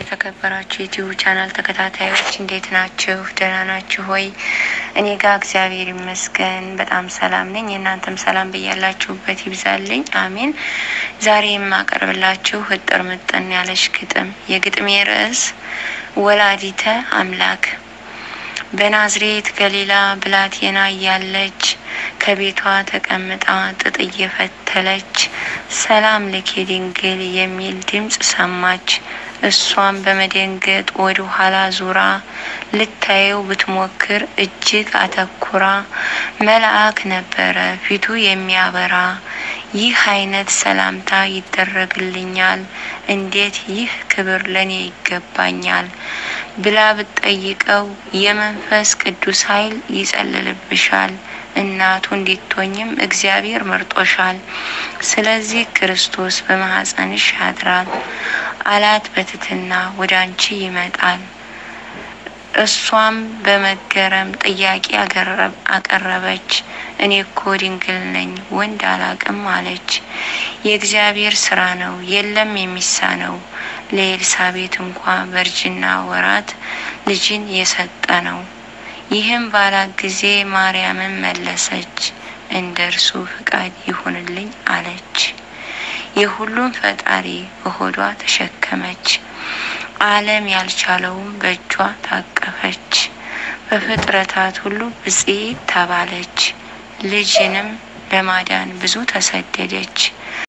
የተከበራችሁ የዩቲዩብ ቻናል ተከታታዮች እንዴት ናችሁ? ደህና ናችሁ ሆይ? እኔ ጋር እግዚአብሔር ይመስገን በጣም ሰላም ነኝ። የእናንተም ሰላም በያላችሁበት ይብዛልኝ፣ አሜን። ዛሬ የማቀርብላችሁ እጥር ምጥን ያለች ግጥም። የግጥሜ ርዕስ ወላዲተ አምላክ በናዝሬት ገሊላ ብላቴና እያለች ከቤቷ ተቀምጣ ጥጥ እየፈተለች ሰላም ለኪ ድንግል የሚል ድምፅ ሰማች። እሷም በመደንገጥ ወደ ኋላ ዙራ ልታየው ብትሞክር እጅግ አተኩራ መልአክ ነበረ ፊቱ የሚያበራ። ይህ አይነት ሰላምታ ይደረግልኛል፣ እንዴት ይህ ክብር ለኔ ይገባኛል ብላ ብትጠይቀው የመንፈስ ቅዱስ ኃይል ይጸልልብሻል እናቱ እንዲትሆኝም እግዚአብሔር መርጦሻል። ስለዚህ ክርስቶስ በማኅፀንሽ ያድራል አላት በትትና ወደ አንቺ ይመጣል። እሷም በመገረም ጥያቄ አቀረበች። እኔ እኮ ድንግል ነኝ ወንድ አላቅም አለች። የእግዚአብሔር ስራ ነው የለም የሚሳነው። ለኤልሳቤት እንኳ በእርጅና ወራት ልጅን የሰጠ ነው። ይህም ባላት ጊዜ ማርያምን መለሰች፣ እንደ እርሱ ፍቃድ ይሁንልኝ አለች። የሁሉም ፈጣሪ በሆዷ ተሸከመች፣ ዓለም ያልቻለውም በእጇ ታቀፈች። በፍጥረታት ሁሉ ብፅዕት ተባለች፣ ልጅንም ለማዳን ብዙ ተሰደደች።